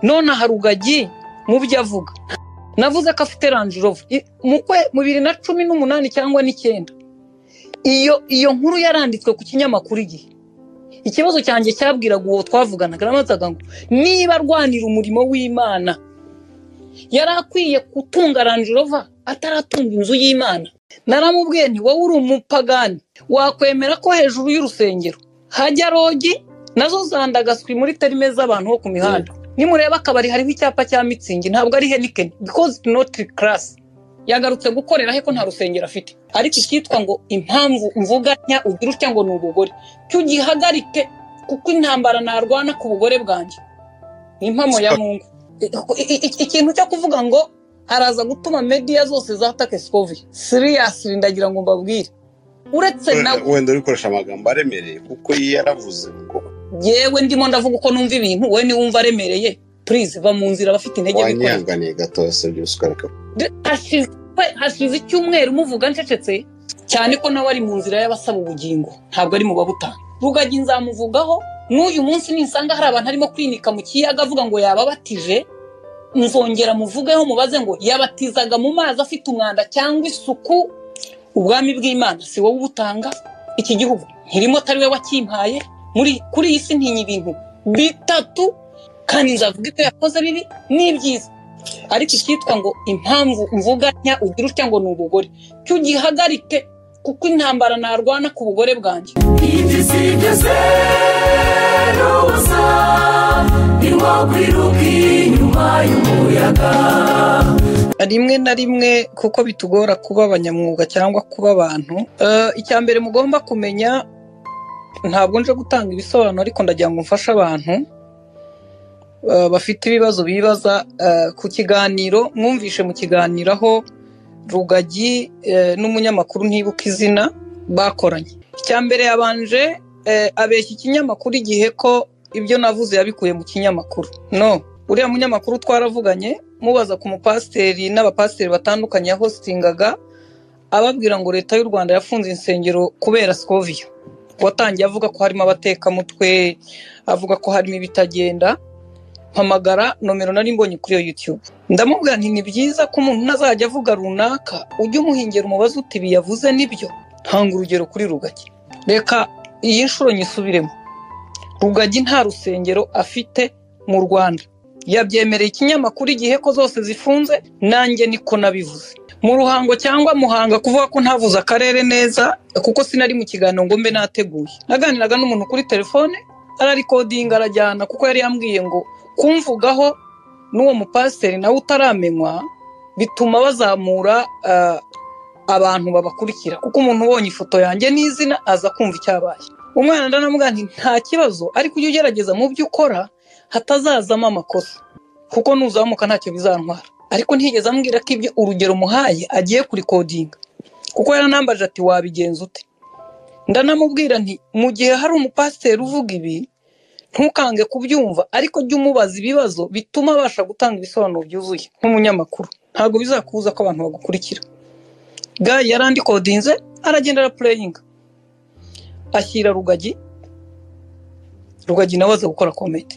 none aha rugagi mu byo avuga navuze ko afite ranjirovu mu bibiri na cumi n'umunani cyangwa n'icyenda iyo iyo nkuru yaranditswe ku kinyamakuru igihe ikibazo cyanjye cyabwiraga uwo twavuganaga namazaga ngo niba arwanira umurimo w'imana yari akwiye gutunga ranjirova ataratunga inzu y'imana naramubwiye nti wowe uri umupagani wakwemera ko hejuru y'urusengero hajya rogi nazo zandagaswi muri terime z'abantu bo ku mihanda nimureba akabari hariho icyapa cya mitsingi ntabwo ari henikeni bikoze noti karasi yagarutse gukorera he ko nta rusengero afite ariko icyitwa ngo impamvu mvuganya ugira utya ngo ni ubugore tugihagarike kuko intambara narwana ku bugore bwanjye ni impamo ya mungu ikintu cyo kuvuga ngo araza gutuma mediya zose zatake sikovi siriyasiri ndagira ngo mbabwire uretse nawe wenda uri gukoresha amagambo aremereye kuko iyo yaravuze ngo yewe ndimo ndavuga uko numva ibintu we niwumva aremereye purize va mu nzira abafite intege bikora wanyihanganiye gatoya si byose ukareka De- hashize hashize icyumweru muvuga ncecetse cyane ko nawe ari mu nzira y'abasaba ubugingo ntabwo ari mu babutanga rugagi nzamuvugaho n'uyu munsi nisanga hari abantu arimo kwinika mu kiyaga avuga ngo yababatije nzongera muvugeho mubaze ngo yabatizaga mu mazi afite umwanda cyangwa isuku ubwami bw'imana si wowe ubutanga iki gihugu nkirimo atari we wakimpaye muri kuri iyi si ntinya ibintu bitatu kandi nzavuga ibyo yakoze bibi n'ibyiza ariko icyitwa ngo impamvu mvuganya ugira utya ngo ni ubugore tugihagarike kuko intambara narwana ku bugore bwanjye igisigeze n'ubusa ntiwakwiruka inyuma y'umuyaga rimwe na rimwe kuko bitugora kuba abanyamwuga cyangwa kuba abantu Eh, icya mbere mugomba kumenya ntabwo nje gutanga ibisobanuro ariko ndagira ngo mfashe abantu eh, bafite ibibazo bibaza eh, ku kiganiro mwumvishe mu kiganiro aho rugagi eh, n'umunyamakuru ntibuka izina bakoranye icya mbere yabanje eh, abeshya ikinyamakuru igihe ko ibyo navuze yabikuye mu kinyamakuru no uriya munyamakuru twaravuganye mubaza ku mupasiteri n'abapasiteri batandukanye yahositingaga ababwira ngo leta y'u rwanda yafunze insengero kubera sikoviya watangiye avuga ko harimo abatekamutwe avuga ko harimo ibitagenda mpamagara nomero nari mbonye kuri iyo yutube ndamubwira nti ni byiza ko umuntu ntazajya avuga runaka ujye umuhingera umubaze uti ibi yavuze nibyo hanga urugero kuri rugagi reka iyi nshuro nyisubiremo rugagi nta rusengero afite mu rwanda yabyemereye ikinyamakuru igihe ko zose zifunze nanjye niko nabivuze mu ruhango cyangwa muhanga kuvuga ko ntavuze akarere neza kuko sinari mu kiganiro ngo mbe nateguye naganiraga n'umuntu kuri telefone ararikodinga arajyana kuko yari yambwiye ngo kumvugaho n'uwo mupasiteri nawe utaramenywa bituma bazamura ah, abantu babakurikira kuko umuntu ubonye ifoto yanjye n'izina aza kumva icyabaye umwana ndanamubwira nti nta kibazo ariko ujye ugerageza mu byo ukora hatazazamo amakosa kuko nuzamuka ntacyo bizantwara ariko ntigeze ambwira ko ibyo urugero muhaye agiye kurikodinga kuko yaranambaje ati wabigenza ute ndanamubwira nti mu gihe hari umupasiteri uvuga ibi ntukange kubyumva ariko jya umubaza ibibazo bituma abasha gutanga ibisobanuro byuzuye nk'umunyamakuru ntabwo bizakubuza ko abantu bagukurikira gayi yarandikodinze aragenda arapureyinga ashyira rugagi rugagi nawe aza gukora komedi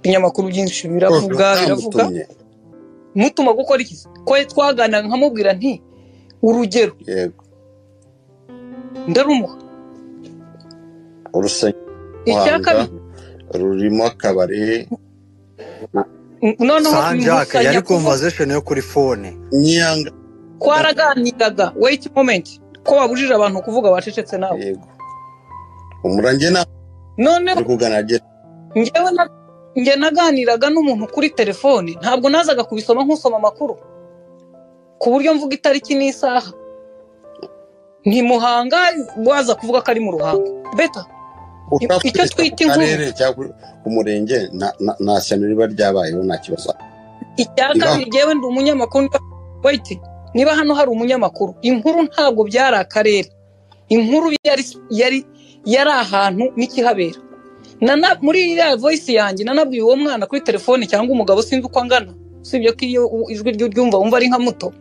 ibinyamakuru byinshi biravuga biravuga Baramutumye. mutuma gukora iki ko twaganira nkamubwira nti urugero yego ndarumuha urusengero icya kabiri rurimo akabari n- noneho sanjake musanya yari kuvuga. konvazesheni yo kuri fone nyanga twaraganiraga wait moment ko babujije abantu kuvuga bacecetse nawe yego umurange ntabwo noneho uri kuganira njyewe na- njye naganiraga n'umuntu kuri telefone ntabwo nazaga kubisoma nk'usoma amakuru ku buryo mvuga itariki n'isaha ni muhanga waza kuvuga ko ari mu ruhango beta icyo twita inkuru. cyangwa umurenge nta- nta- nta shyano riba ryabayeho nta kibazo icya Iba- kabiri njyewe ndi umunyamakuru niba- wait niba hano hari umunyamakuru inkuru ntabwo byari akarere inkuru yari yari yari ahantu n'ikihabera Nana, muri iriya voice yanjye nanabwiye uwo mwana kuri telefone cyangwa umugabo sinzi uko angana usibye ko iyo u- ijwi ryo ryumva wumva ari nka muto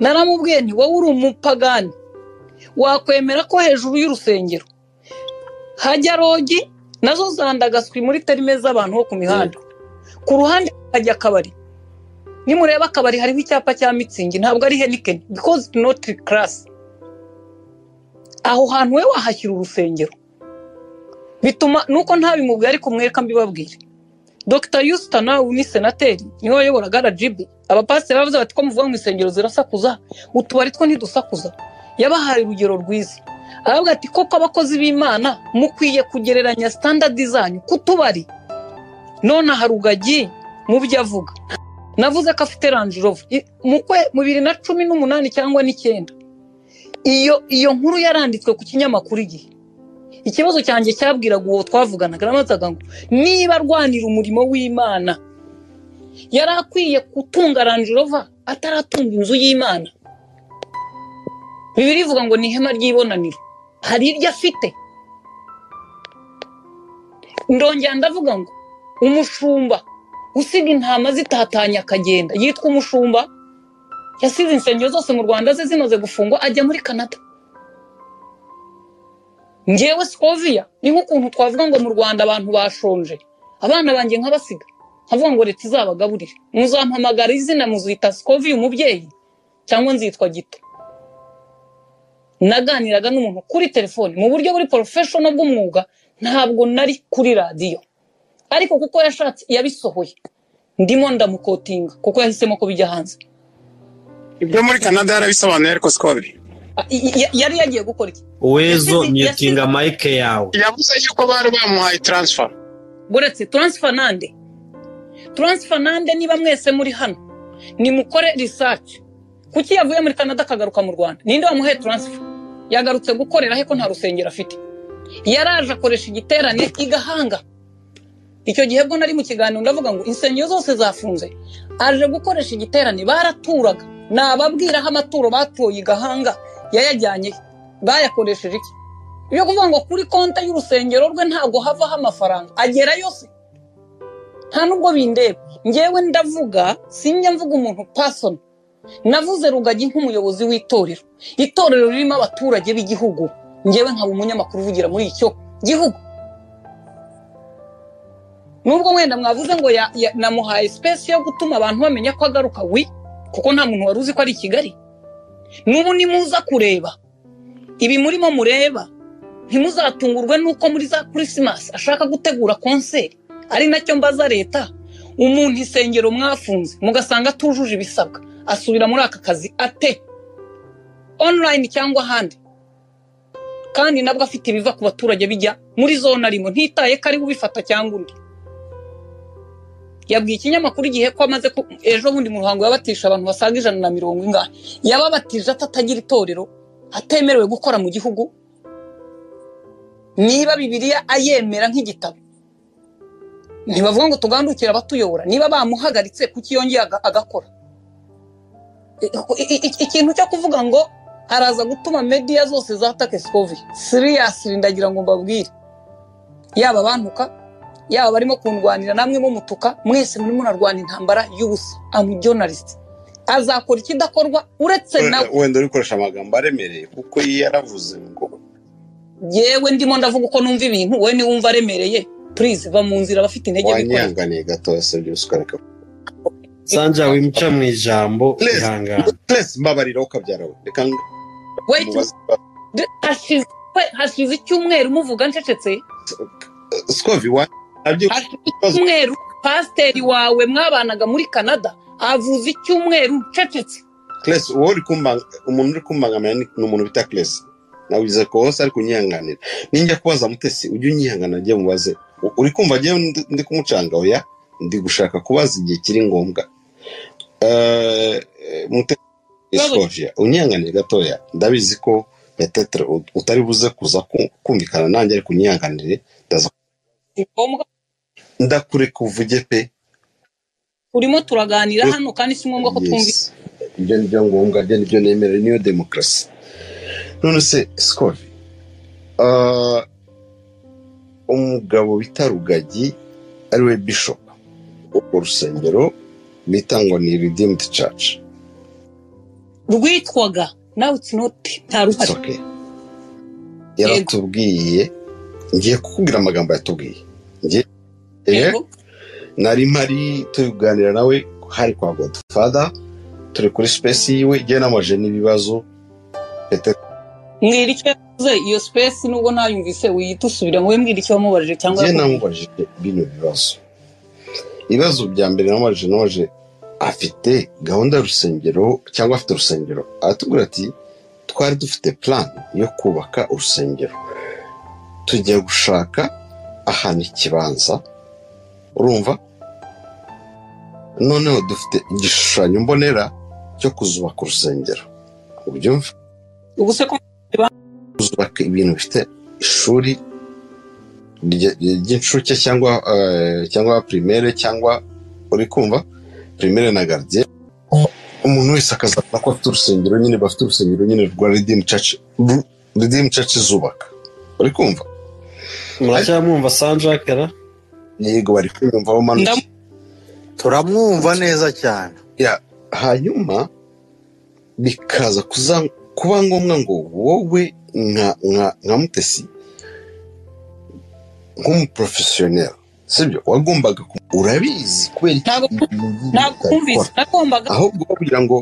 naramubwiye nti wowe uri umupagani wakwemera ko hejuru y'urusengero hajya rogi nazo zandagaswi muri terime z'abantu bo ku mihanda ku ruhande hajya akabari nimureba akabari hariho icyapa cya mitsingi ntabwo ari henikeni bikoze noti karasi aho hantu we wahashyira urusengero bituma nuko ntabimubwira ariko mwereka mbibabwire dr yusita nawe ni senateri niwe wayoboraga rgb abapasiteri bavuze bati ko muvuga mu isengero zirasakuza utubari two ntidusakuza yabahaye urugero rwiza aravuga ati koko abakozi b'imana mukwiye kugereranya sitandadi zanyu ku tubari nonaha rugagi mu byo avuga navuze ko afite Range Rover I- mu kwe mu bibiri na cumi n'umunani cyangwa n'icyenda iyo iyo nkuru yaranditswe ku kinyamakuru igihe ikibazo cyanjye cyabwiraga uwo twavuganaga naramubazaga ngo niba arwanira umurimo w'imana yari akwiye gutunga Range Rover ataratunga inzu y'imana bibiri ivuga ngo ni ihema ry'ibonaniro hari iryo afite ndongera ndavuga ngo umushumba usiga intama zitatanye akagenda yitwa umushumba yasize insengero zose mu rwanda ze zimaze gufungwa ajya muri canada ngewe sikoviya ni nk'ukuntu twavuga ngo mu rwanda abantu bashonje abana banjye nk'abasiga nkavuga ngo leta izabagaburire muzampamagara izina muzita sikoviya umubyeyi cyangwa nzitwa gito naganiraga n'umuntu kuri telefoni mu buryo buri porofeshono bw'umwuga ntabwo nari kuri radiyo ariko kuko yashatse yabisohoye ndimo ndamukotinga kuko yahisemo kubijya hanze ibyo muri canada yarabisobanuye ariko sikobiri A- i- i- yari yagiye gukora iki uwezo Yasize- myutinga mayike yawe yavuze yuko bari bamuhaye taransifa buretse taransifa nande taransifa nande niba mwese muri hano nimukore risaci kuki yavuye muri canada akagaruka mu rwanda ninde wamuhaye taransifa yagarutse gukorera he ko nta rusengero afite yaraje akoresha igiterane igahanga icyo gihe bwo nari mu kiganiro ndavuga ngo insengero zose zafunze aje gukoresha igiterane baraturaga nababwira aho amaturo batuye igahanga yayajyanye bayakoresheje iki yo kuvuga ngo kuri konti y'urusengero rwe ntabwo havaho amafaranga agera yose nta nubwo bindeba ngewe ndavuga sinjya mvuga umuntu pasono navuze rugagi nk'umuyobozi w'itorero itorero ririmo abaturage b'igihugu ngewe nkaba umunyamakuru uvugira muri icyo gihugu nubwo wenda mwavuze ngo ya- ya- namuhaye sipesi yo gutuma abantu bamenya ko agaruka wi kuko nta muntu wari uzi ko ari i kigali n'ubu nimuza kureba ibi murimo mureba ntimuzatungurwe n'uko muri za kirisimasi ashaka gutegura konseri ari nacyo mbaza leta umuntu isengero mwafunze mugasanga atujuje ibisabwa asubira muri aka kazi ate onurayini cyangwa ahandi kandi nabwo afite ibiva ku baturage bijya muri zone arimo ntitaye ko ari we ubifata cyangwa undi yabwiye ikinyamakuru igihe ko amaze ku ejo bundi mu ruhango yabatisha abantu basaga ijana na mirongo ingahe yababatije atatagira itorero atemerewe gukora mu gihugu niba bibiliya ayemera nk'igitabo ntibavuga ngo tugandukire abatuyobora niba bamuhagaritse kuki yongeye aga- agakora I- i- i- ikintu cyo kuvuga ngo araza gutuma mediya zose zatake sikovi siriyasiri ndagira ngo mbabwire yaba abantuka yaba barimo kundwanira namwe mumutuka mwese muri murarwana intambara y'ubusa amujonalisiti azakora ikidakorwa uretse nawe wenda uri gukoresha amagambo aremereye kuko iyo yaravuze ngo yewe ndimo ndavuga uko numva ibintu wowe niwe wumva aremereye purize va mu nzira abafite intege bikora wanyihanganiye gatoya sibyo usikareka sanja wimca mu ijambo Please. ihangane twese mbabarira ukabyara we reka wait mubaze d- hashize hashize icyumweru muvuga ncecetse sikovi wa nabyo hashize icyumweru pasiteri wawe mwabanaga muri canada avuze icyumweru ncecetse kiresi uwo uri kumba umuntu uri kumbangamira ni ni umuntu bita kiresi nawize ko hose ari kunyihanganira ninjya kubaza mutesi ujye unyihangana ajye mubaze U- uri kumva njyewe ndi- ndi kumucanga oya ndi gushaka kubaza igihe kiri ngombwa Eh, Mutesi Sylvia, unyihanganire gatoya ndabizi ko yatetere ut- utari buze kuza ku- kumvikana nanjye ariko unyihanganire ndaza ni ngombwa ndakureka uvuge pe turimo turaganira hano kandi si ngombwa ko twumva Yes. ibyo ni byo ngombwa ibyo ni byo nemerewe niyo demokarasi none se sikovi umugabo bita rugagi ariwe bishop urwo rusengero bita ngo ni redeemed church rwitwaga nawe utsinoti nta It's ruhari okay. yaratubwiye ngiye kukubwira amagambo yatubwiye ngiye Yego. nari mpari turi kuganira nawe hari kwa godfather turi kuri space yiwe igihe namajije n'ibibazo Pete- mwira icyo yavuze iyo space nubwo ntayumvise wiyita usubira ngo we mwira icyo wamubajije cyangwa igihe namubajije bino bibazo ibibazo bya mbere namubajije namubajije afite gahunda y'urusengero cyangwa afite urusengero aratubwira ati twari dufite plan yo kubaka urusengero tujya gushaka ahantu ikibanza urumva noneho dufite igishushanyo mbonera cyo kuzubaka urusengero ubyumva ubu se ko kuzubaka ibintu bifite ishuri rye- ry'incuke cyangwa eh, cyangwa primaire cyangwa uri kumva primaire na gardien umuntu wese akazabona ko afite urusengero nyine bafite urusengero nyine rwa redeem church Ru- redeem church zubaka uri kumva muracyamwumva sanjakara yego bari kwiyumvaho manuka Ndam- turamwumva neza cyane hanyuma bikaza kuza kuba ngombwa ngo wowe nka nka nka mutesi nk'umuprofesiyoneri sibyo wagombaga ku- urabizi kubera iki Ntabwo- ibintu nk'ibi ntabwo twumvise utabikora? nagombaga ahubwo kugira ngo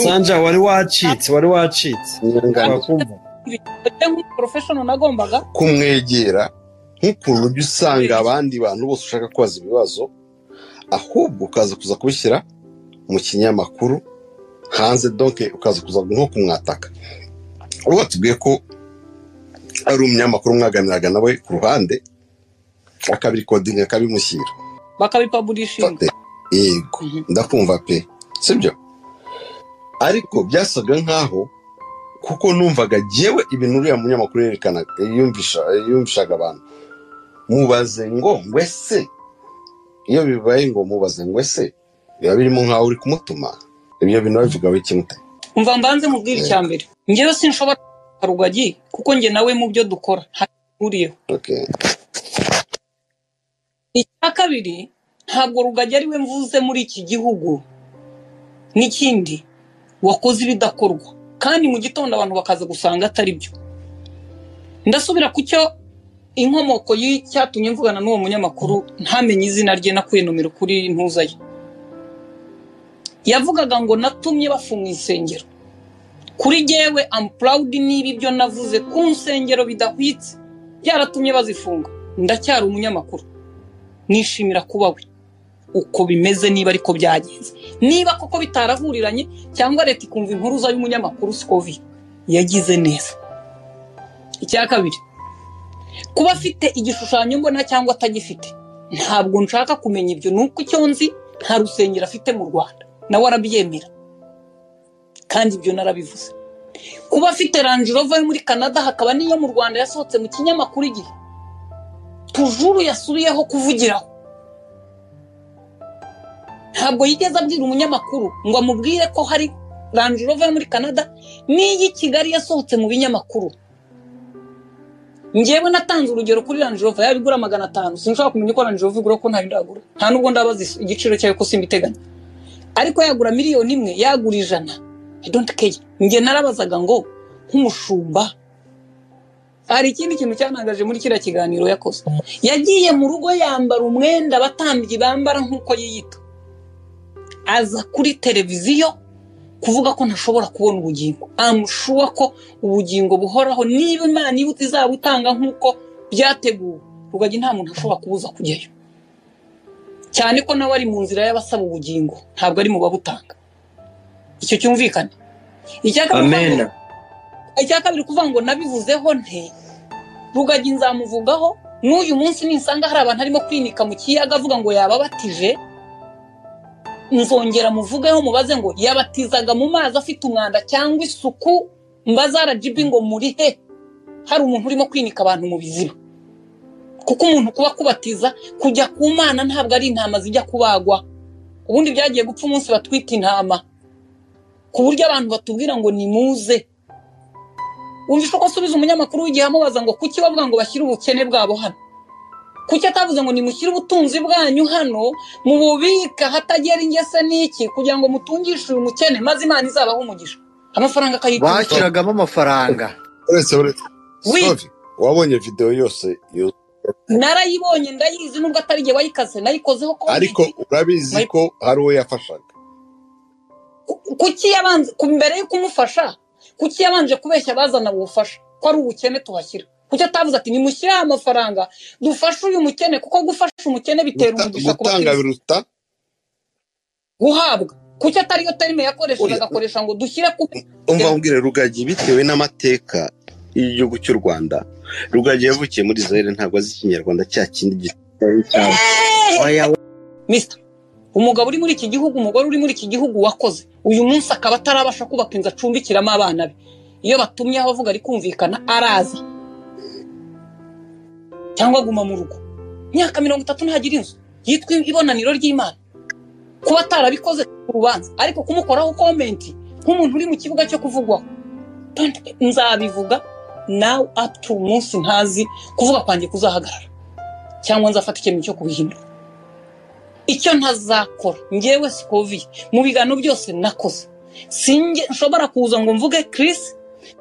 sanja wari wacitse wari wacitse nyangana Urakumva? kumvise nk'umuporofeshono nagombaga kumwegera nk'ukuntu ujya usanga abandi bantu bose ushaka kubaza ibibazo ahubwo ukaza kuza kubishyira mu kinyamakuru hanze donke ukaza kuza nko kumwataka uwo watubwiye ko ari umunyamakuru mwaganiraga nawe ku ruhande akabirikodinga akabimushyira bakabipaburishinga Fate. yego Mhm. ndakumva pe sibyo ariko byasaga nkaho kuko numvaga jyewe ibintu uriya munyamakuru yerekanaga yumvisha- yumvishaga abantu mubaze ngo ngwese iyo bibaye ngo mubaze ngwese biba birimo nkaho uri kumutuma ibyo bintu babivugaho ikimute umva mbanze mubwire icya mbere njyewe sinshobora kuvuga rugagi kuko njye nawe mu byo dukora ntahuriyeho okay. icya kabiri ntabwo rugagi ari we mvuze muri iki gihugu n'ikindi wakoze ibidakorwa kandi mu gitondo abantu bakaza gusanga atari byo ndasubira ku cyo inkomoko y'icyatumye mvugana n'uwo munyamakuru ntamenye izina rye nakuye nomero kuri ntuza ye yavugaga ngo natumye bafunga insengero kuri jyewe amu purawudi niba ibyo navuze ku nsengero bidahwitse byaratumye bazifunga ndacyari umunyamakuru nishimira kuba we uko bimeze niba ariko byagenze niba koko bitarahuriranye cyangwa leta ikumva impuruza y'umunyamakuru sikovi yagize neza icya kabiri kuba afite igishushanyo mbona cyangwa atagifite ntabwo nshaka kumenya ibyo ni uko icyo nzi nta rusengero afite mu rwanda nawe arabyemera kandi ibyo narabivuze kuba afite range rover yo muri canada hakaba n'iyo mu rwanda yasohotse mu kinyamakuru igihe tujuru yasubiyeho kuvugiraho ntabwo yigeze abwira umunyamakuru ngo amubwire ko hari Range Rover yo muri Canada n'iyi Kigali yasohotse mu binyamakuru njyewe natanze urugero kuri Range Rover yaba igura magana atanu sinshobora kumenya ko Range Rover igura ko ntayo ndagura nta nubwo ndabaza is- igiciro cyayo ko simbiteganya ariko yagura miliyoni imwe yagura ijana I don't care njye narabazaga ngo nk'umushumba hari ikindi kintu cyanangaje muri kiriya kiganiro yakoze yagiye mu rugo yambara umwenda abatambyi bambara nk'uko yiyita aza kuri televiziyo kuvuga ko ntashobora kubona ubugingo amushuwa ko ubugingo buhoraho niba imana ibuta izaba itanga nk'uko byateguwe rugagi nta muntu ashobora kubuza kujyayo cyane ko nawe ari mu nzira y'abasaba ubugingo ntabwo ari mu babutanga icyo cyumvikana icya kabiri amen icya kabiri kuvuga ngo nabivuzeho nte rugagi nzamuvugaho n'uyu munsi ninsanga hari abantu arimo kwinika mu kiyaga avuga ngo yababatije nzongera muvugeho mubaze ngo yabatizaga mu mazi afite umwanda cyangwa isuku mbaza rgb ngo muri he hari umuntu urimo kwinika abantu mu biziba kuko umuntu kuba kubatiza kujya ku mana ntabwo ari intama zijya kubagwa ubundi byagiye gupfa umunsi batwita intama ku buryo abantu batubwira ngo nimuze wumvishe uko asubiza umunyamakuru w'igihe amubaza ngo kuki bavuga ngo bashyire ubukene bwabo hano kuki atavuze ngo nimushyire ubutunzi bwanyu hano mububika hatagera ingese n'iki kugira ngo mutungishe uyu mukene maze imana izabaho umugisha amafaranga akayitunga bashyiragamo amafaranga uretse uretse Oui. Sophie, wabonye videwo yose yo narayibonye ndayizi nubwo atari igihe wayikaze nayikozeho ko ariko urabizi ko hari uwo yafashaga Ku- kuki yabanze ku- mbere yo kumufasha kuki yabanje kubeshya abazana ubufasha ko ari ubukene tuhashyira kuki atavuze ati nimushyireho amafaranga dufashe uyu mukene kuko gufasha umukene bitera Guta- umugisha ku gutanga bakirisitu biruta guhabwa kuki atariyo terime yakoresheje Oya. agakoresha ngo dushyire ku umva nkubwire rugagi bitewe n'amateka y'igihugu cy'u rwanda rugagi yavukiye muri zayire ntabwo azi ikinyarwanda cya kindi gitari cyabo Oya, misita umugabo uri muri iki gihugu umugore uri muri iki gihugu wakoze uyu munsi akaba atarabasha kubaka inzu acumbikiramo abana be iyo batumye aho avuga ari kumvikana araza cyangwa aguma mu rugo imyaka mirongo itatu ntagira inzu yitwa ibonaniro ry'imana kuba atarabikoze ku rubanza ariko kumukoraho komenti nk'umuntu uri mu kibuga cyo kuvugwaho Don't- nzabivuga nawe up to umunsi ntazi kuvuga kwanjye kuzahagarara cyangwa nzafata icyemezo cyo kubihindura icyo ntazakora ngewe sikovi mu bigano byose nakoze singe nshobora kuza ngo mvuge kirisi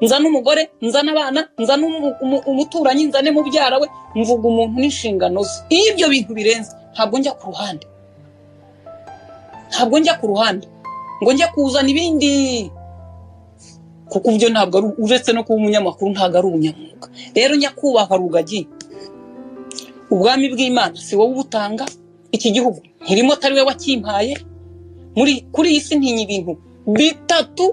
nzane umugore nzane abana nzane umu- umu- umuturanyi nzane mubyara we mvuga umuntu n'inshingano ze iyo ibyo bintu birenze ntabwo njya ku ruhande ntabwo njya ku ruhande ngo njye kuzana ibindi kuko ibyo ntabwo ari uretse no kuba umunyamakuru ntabwo ari umunyamwuga rero nyakubahwa rugagi ubwami bw'imana si wowe ubutanga iki gihugu ntirimo atari we wakimpaye muri kuri iyi si ntinya ibintu bitatu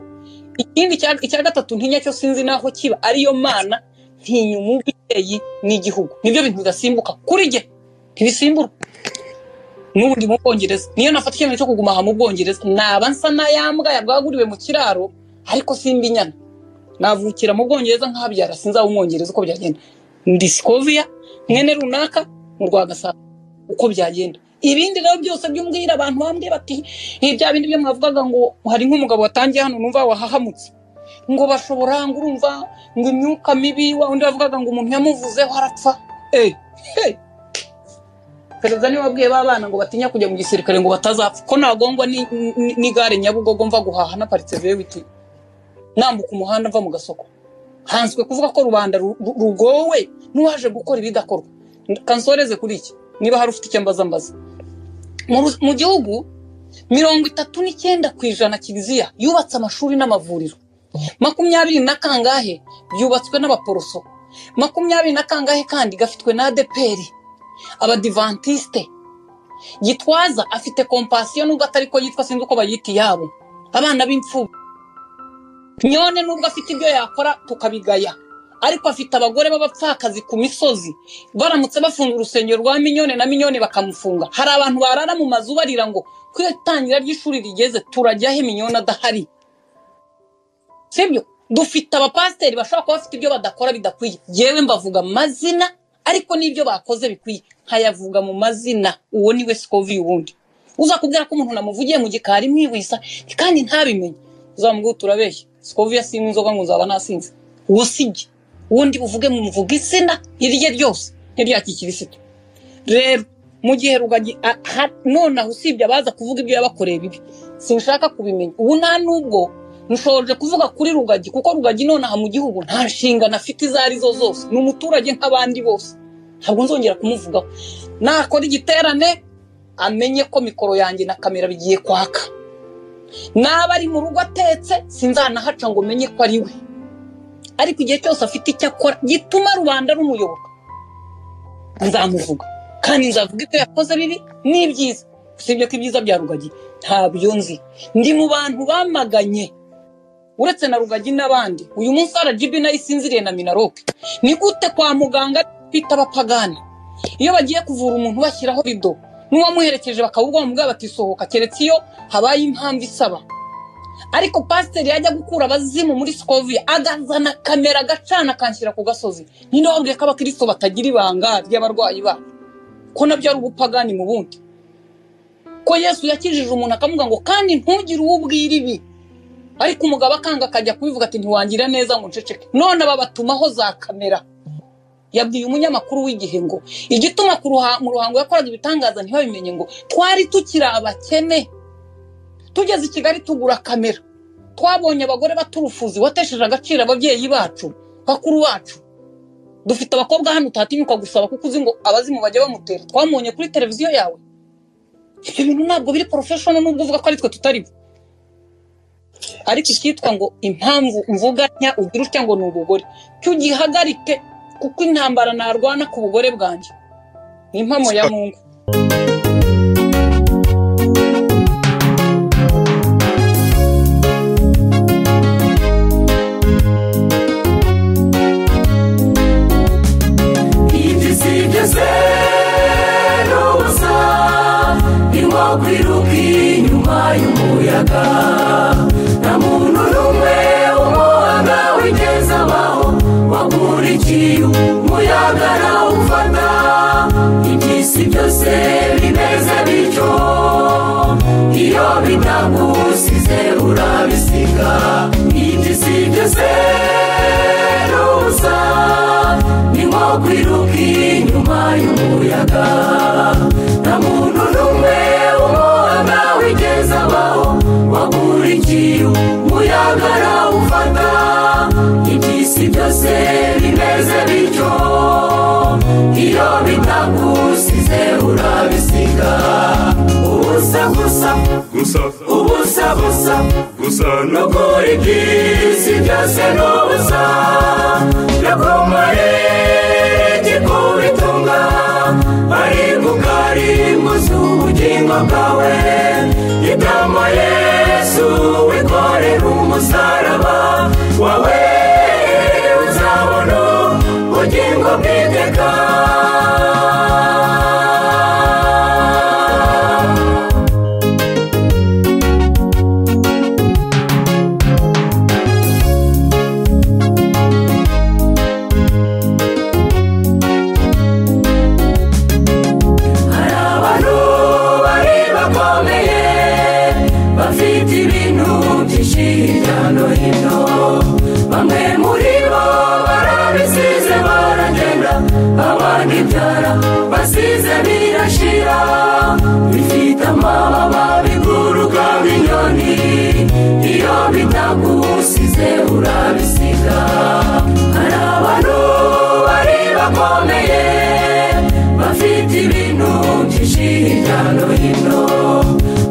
ikindi cya- icya gatatu ntinya cyo sinzi n'aho kiba ariyo mana ntinya umubyeyi n'igihugu nibyo bintu bidasimbuka kuri jye ntibisimburwa n'ubu ndi mu bwongereza niyo nafata icyemezo cyo kuguma aha mu bwongereza naba nsa n'ayambwa yabwaguriwe mu kiraro ariko simba inyana navukira mu bwongereza nkahabyara sinzaba umwongereza uko byagenda ndi sikoviya mwene runaka mu rwa gasabo uko byagenda ibindi rero byose byumbwira abantu bambwiye bati "Eh, bya bindi byo mwavugaga ngo hari nk'umugabo watangiye hano numva wahahamutse ngo bashobora ngo urumva ngo imyuka mibi wa undi wavugaga ngo umuntu yamuvuzeho arapfa Eh, eh. perezida niwe wabwiye ba bana ngo batinya kujya mu gisirikare ngo batazapfa ko nagongwa ni- ni- n'igare nyabugogo mva guhaha naparitse vewiti nambuka umuhanda mva mu gasoko hanswe kuvuga ko rubanda ru- ru- rugowe n'uwaje gukora ibidakorwa kansoreze kuri iki niba hari ufite icyo mbaza mbaza mu Ru- mu gihugu mirongo itatu n'icyenda ku ijana kiliziya yubatse amashuri n'amavuriro makumyabiri na kangahe byubatswe n'abaporoso makumyabiri na kangahe kandi gafitwe na adeperi abadivantiste gitwaza afite kompasiyo nubwo atari ko yitwa sinzi uko bayita iyabo abana b'imfubyi nyone nubwo afite ibyo yakora tukabigaya ariko afite abagore b'abapfakazi ku misozi baramutse bafunga urusengero rwa minyone na minyone bakamufunga hari abantu barara mu mazu barira ngo ko iyo itangira ry'ishuri rigeze turajyahe minyone adahari sibyo dufite abapasiteri bashobora kuba bafite ibyo badakora bidakwiye yewe mbavuga amazina ariko n'ibyo bakoze bikwiye nkayavuga mu mazina uwo niwe sikovi ubundi uza kubwira ko umuntu namuvugiye mu gikari mwihwisa kandi ntabimenye uzamubwira uti urabeshya sikovi yasinwe inzoga ngo nzaba nasinze uwo sijye ubundi uvuge mu mvuga izina irye ryose n'irya kirisito rero mu gihe rugagi a- ha- nonaha usibye abaza kuvuga ibyo yabakoreye bibi sinshaka kubimenya ubu nta n'ubwo nshoje kuvuga kuri rugagi kuko rugagi nonaha mu gihugu nta nshingano afite izo ari zo zose ni umuturage nk'abandi bose ntabwo nzongera kumuvugaho nakora igiterane amenye ko mikoro yanjye na kamera bigiye kwaka naba ari mu rugo atetse sinzanahaca ngo menye ko ari we ariko igihe cyose afite icyo akora gituma rubanda rumuyoboka nzamuvuga kandi nzavuga ibyo yakoze bibi n'ibyiza usibye ko ibyiza bya rugagi ntabyo nzi ndi mu bantu bamaganye uretse na rugagi n'abandi uyu munsi rgb nayo isinziriye na minaroke ni gute kwa muganga bita abapagani iyo bagiye kuvura umuntu bashyiraho rido n'uwamuherekeje bakawugwa bamubwira batisohoka keretse iyo habaye impamvu isaba ariko pasiteri yajya gukura abazimu muri sikoviya agazana kamera agacana akanshyira ku gasozi ninde wabwiye ko abakristo batagira ibanga ry'abarwayi bacu ko nabyo ari ubupagani mu bundi ko yesu yakijije umuntu akamubwira ngo kandi ntugire uwo ubwira ibi ariko umugabo akanga akajya kubivuga ati ntiwangira neza ngo nceceke none aba batumaho za kamera yabwiye umunyamakuru w'igihe ngo igituma ku ruha- mu ruhango yakoraga ibitangaza ntibabimenye ngo twari tukiri abakene tugeze i kigali tugura kamera twabonye abagore baturufuzi watesheje agaciro ababyeyi bacu bakuru bacu dufite abakobwa hano utatinyuka gusaba kuko uzi ngo abazimu bajya bamutera twamubonye kuri televiziyo yawe ibyo bintu ntabwo biri porofeshono nubwo uvuga ko ari twe tutari bo ariko icyitwa ngo impamvu mvuga ntya ugira utya ngo ni ubugore cyo ugihagarike kuko intambara narwana ku bugore bwanjye ni impamo ya mungu ibyo usigeze n'ubusa ni nko kwiruka inyuma y'umuyaga nta muntu n'umwe umuyaga wigeze abaho wakurikiye umuyaga nawufata iby'isi byose bimeze bityo iyo bitagusize urabisiga iby'isi byose n'ubusa ni nko kwiruka inyuma y'umuyaga nta muntu n'umwe umuyaga wigeze abaho wakurikiye umuyaga nawufata iby'isi byose bimeze bityo iyo bitagusize urabisiga ubusa gusa gusa ubusa busa gusa no nukuri by'isi byose n'ubusa nakomare igikubitunga ariko ukarimuza ubugingo bwawe idama yesu wikorera umusaraba wawe uzabona ubugingo bw'iteka hari abantu bari bakomeye bafite ibintu byinshi hirya no hino bamwe muri bo barabisize baragenda abandi byara basize birashira bifite amababa biguruka nk'inyoni iyo bitagusize urabisiga hari abantu bari bakomeye bafite ibintu byinshi hirya no hino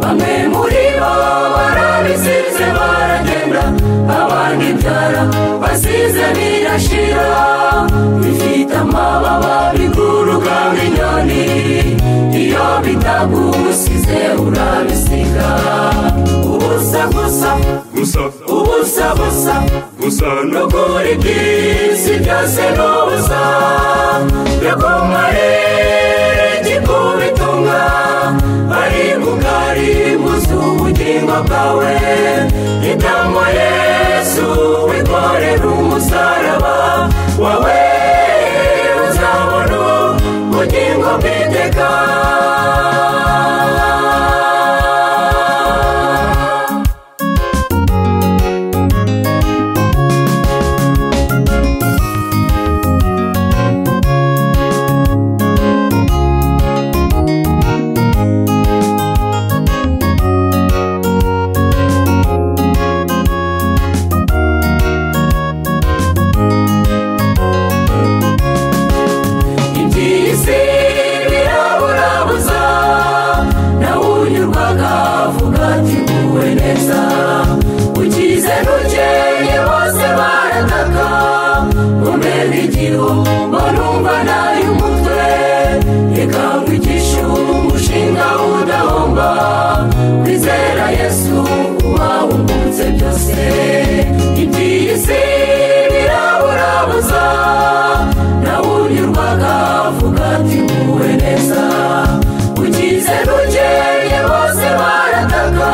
bamwe muri bo barabisize baragenda abandi byara basize birashira bifite amababa biguruka nk'inyoni iyo bitagusize urabisiga ubusa gusa gusa ubusa busa gusa no nukuri by'isi byose n'ubusa yakomare gikubitunga ariko ukarimuza ubugingo bwawe itamo yesu wikorera umusaraba wawe uzabona ubugingo bw'iteka iby'isi biraburabuza nawe unyurwaga avuga ati nguwe neza ukize nukeye bose barataka umena igihu barumva nayo umutwe reka nkwigishe umushinga udahomba kwizera yesu uba wungutse byose iby'isi biraburabuza nawe unyurwaga avuga ati nguwe neza ukize nukeye bose barataka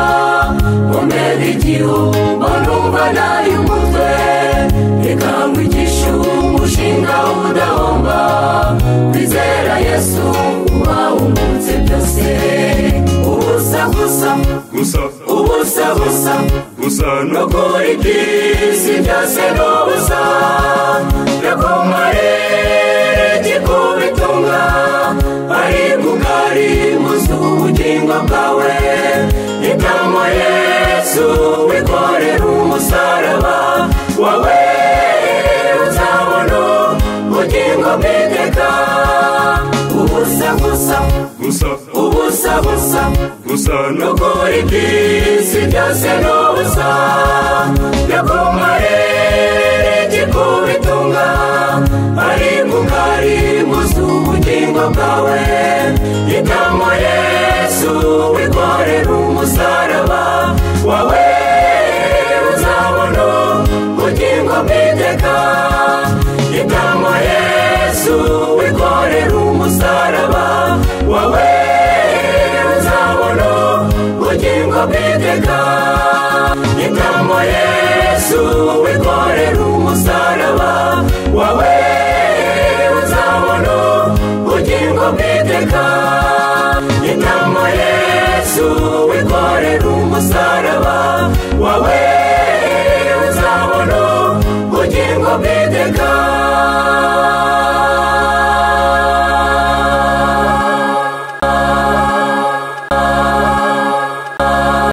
umena igihu barumva nayo umutwe reka nkwigishe umushinga udahomba kwizera yesu uba wungutse byose ubusa gusa gusa ubusa busa gusa no nukuri by'isi byose n'ubusa yakomare gikubitunga ariko ukarimuza ubugingo bwawe itamo yesu wikorera umusaraba wawe uzabona ubugingo busa gusa no nukuri byisi byose ni ubusa yakumare kikubitunga ari mugari muzu ubugingo bwawe yitamo yesu wikorera umusaraba wawe uzabona ubugingo bw'iteka yitamo yesu wikorera umusaraba wawe uzabona ubugingo bw'iteka yitamo yesu wikorera umusaraba wawe uzabona ubugingo bw'iteka yitamo yesu